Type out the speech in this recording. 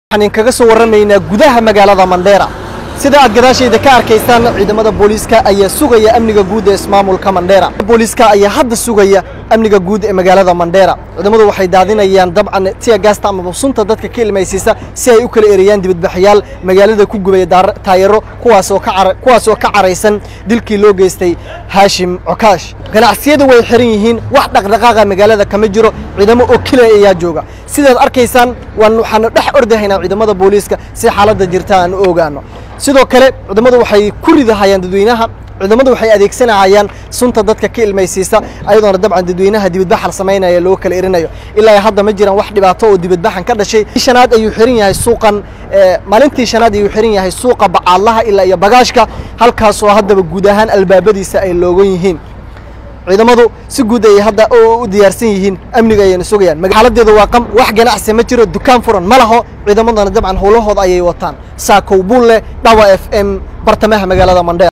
waxaan idinkaga soo warramaynaa gudaha magaalada mandheera sida aad gadaashayda ka arkaysaan ciidamada booliiska ayaa sugaya amniga guud ee ismaamulka mandheera booliiska ayaa hadda sugaya amniga guud ee magaalada mandheera ciidamadu waxay daadinayaan dabcan tiya gaasta amaba sunta dadka ka ilmaysiisa si ay u kala ereyaan dibadbaxyaal magaalada ku gubaya daar- taayaro kuwaasoo ka cara- kuwaasoo ka caraysan dilkii loo geystay haashim cokaash ganacsiyadu way xiran yihiin wax dhaqdhaqaaqa magaalada kama jiro ciidamo oo keliya ayaa jooga sidaad arkaysaan waan waxaanu dhex ordahaynaa ciidamada booliiska si xaaladda jirta aan u ogaano sidoo kale ciidamadu waxay ku ridahayaan dadweynaha ciidamadu waxay adeegsanahayaan sunta dadka ka ilmaysiisa ayadoona dabcan dadweynaha dibadbaxal samaynaya loo kala erinayo ilaa iyo hadda ma jiraan wax dhibaato oo dibadbaxan ka dhashay shanaad ayuu xiran yahay suuqan ee, maalintii shanaad ayuu xiran yahay suuqa bacaadlaha ilaa iyo bagaashka halkaasoo haddaba guud ahaan albaabadiisa ay loogan yihiin ciidamadu si guud ayay hadda u u diyaarsan yihiin amniga ayayna sugayaan magaaladeedu waa qam wax ganacsi ma jiro dukaan furan ma laho ciidamadana dabcan howlahooda ayay wataan saakow bulle dhawa f m bartamaha magaalada mandheer